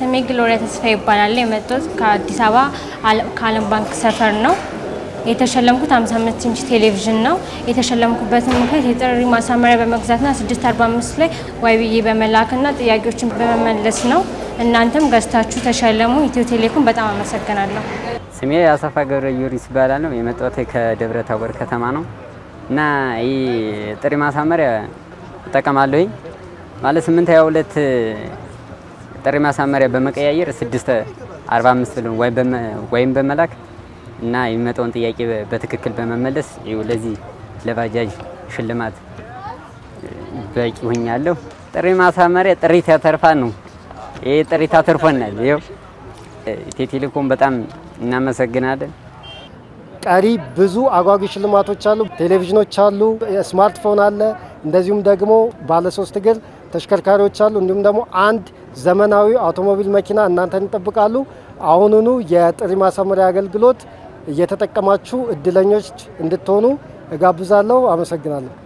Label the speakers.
Speaker 1: ስሜ ግሎሪያ ተስፋ ይባላል። የመጣሁት ከአዲስ አበባ አለ- ከዓለም ባንክ ሰፈር ነው። የተሸለምኩት 55 ኢንች ቴሌቪዥን ነው። የተሸለምኩበትን ምክንያት የጥሪ ማሳመሪያ በመግዛትና 645 ላይ ዋይ ብዬ በመላክና ጥያቄዎችን በመመለስ ነው። እናንተም ገዝታችሁ ተሸለሙ። ኢትዮ ቴሌኮም በጣም አመሰግናለሁ።
Speaker 2: ስሜ አሰፋ ገብረ ጊዮርጊስ ይባላል ነው የመጣሁት ከደብረ ታቦር ከተማ ነው እና ይህ ጥሪ ማሳመሪያ እጠቀማለሁኝ ማለት ስምንት ሀያ ሁለት ጥሪ ማሳመሪያ በመቀያየር ስድስት አርባ አምስት ብሎ ወይም በመላክ እና የሚመጣውን ጥያቄ በትክክል በመመለስ ይኸው ለዚህ ለባጃጅ ሽልማት በቂ ሁኛለሁ። ጥሪ ማሳመሪያ ጥሪት ያተርፋል ነው። ይህ ጥሪት አተርፎናል። ይኸው ኢትዮ ቴሌኮም በጣም እናመሰግናለን።
Speaker 3: ቀሪ ብዙ አጓጊ ሽልማቶች አሉ። ቴሌቪዥኖች አሉ፣ ስማርትፎን አለ፣ እንደዚሁም ደግሞ ባለሶስት እግር ተሽከርካሪዎች አሉ። እንዲሁም ደግሞ አንድ ዘመናዊ አውቶሞቢል መኪና እናንተን ይጠብቃሉ። አሁኑኑ የጥሪ ማሳመሪያ አገልግሎት እየተጠቀማችሁ እድለኞች እንድትሆኑ እጋብዛለሁ። አመሰግናለሁ።